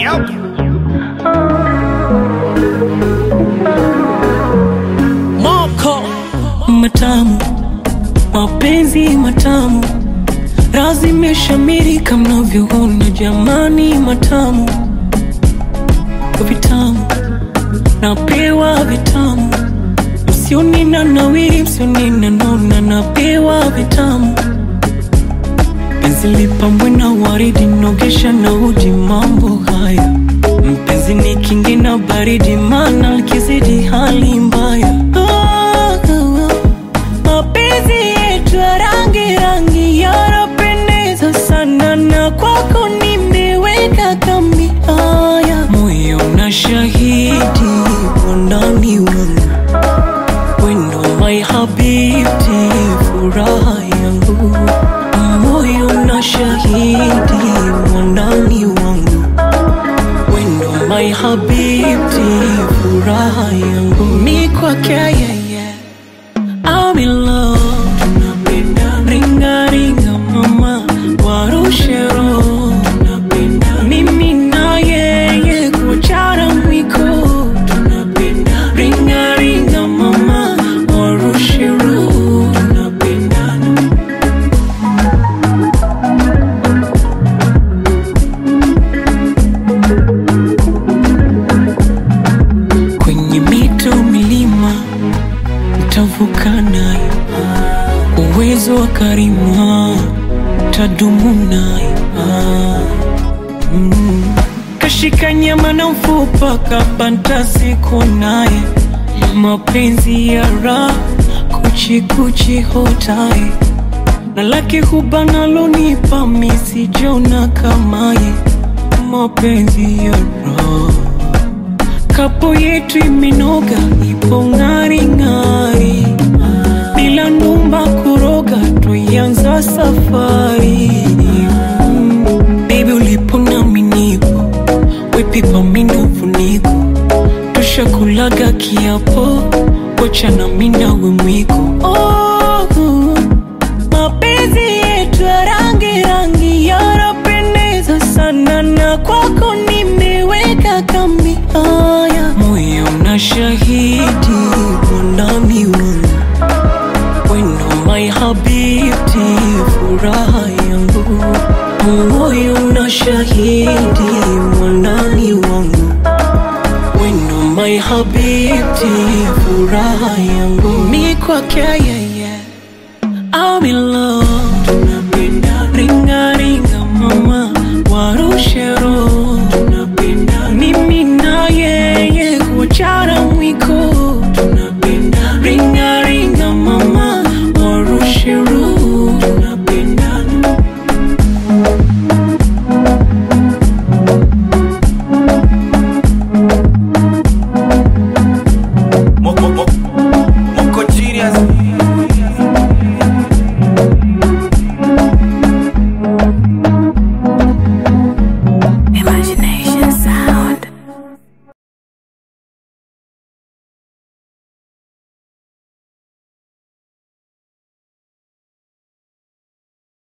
Moko matamu, mapenzi matamu, razi imeshamiri kama mnavyoona jamani, matamu vitamu, napewa vitamu, msioni na nawiri, msioni na nona, napewa vitamu, penzi lipambwe na waridi, nogesha na uji, mambo haya mpenzi ni kingi na baridi, mana kizidi hali mbaya. Oh, oh, oh. Mapenzi yetu ya rangi rangi yanapendeza sana, na kwako nimeweka kambi. Haya, moyo na shahidi wandani wangu, wendo my habibti, furaha yangu, moyo na shahidi wandani wangu wendo my habibti, furaha yangu mi kwake yeye, I'm in love. Ringa ringa mama, warushe roho, mimi na yeye kuachana mwiko. Ringa ringa mama, warushe roho, kwenye mito milima nitavuka nayo, uwezo wa karima tadumu nayo. Mm. Kashika nyama na mfupa kabanta siku naye, mapenzi ya raha kuchi kuchi hotaye na laki huba nalonipa misijona kamaye, mapenzi ya raha kapo yetu imenoga, ipo ng'ari ng'ari, bila numba kuroga, tuianza safari mm. Baby ulipo nami nipo, wepipa mindo funiko, tushakulaga kiapo, wachana minawe mwiko oh, mapenzi yetu ya rangi rangi yanapendeza sana, na kwako nimeweka kambi. Haya, moyo na shahidi wandani wangu, wendo my habibti, furaha yangu, moyo na shahidi wandani wangu, wendo my habibti, furaha yangu, mi kwake yeye I'm in love. Ringa ringa mama, warushe roho. Mimi na yeye kuachana mwiko. Ringa ringa mama, warushe roho. Moko, moko, moko genius. Imagination.